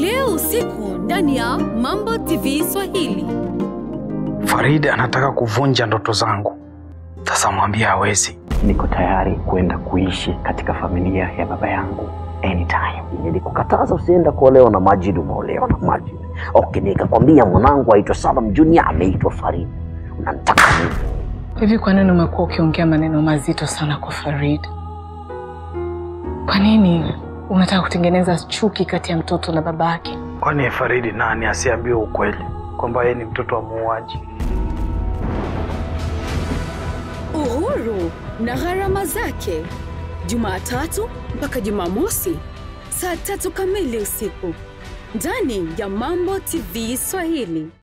leo usiku ndani ya Mambo TV Swahili. Farid anataka kuvunja ndoto zangu. Sasa mwambie hawezi. niko tayari kwenda kuishi katika familia ya baba yangu anytime. Nilikukataza usienda kuolewa na Majid, umeolewa na Majid. Okay, nikakwambia mwanangu aitwa Salam Junior ameitwa Farid. Unanitaka nini? Hivi kwa nini umekuwa ukiongea maneno mazito sana kwa Farid? Kwa nini unataka kutengeneza chuki kati ya mtoto na babake? Kwani Faridi nani asiambiwe ukweli kwamba yeye ni mtoto wa muuaji? Uhuru na gharama zake, Jumatatu mpaka Jumamosi saa tatu kamili usiku ndani ya Mambo TV Swahili.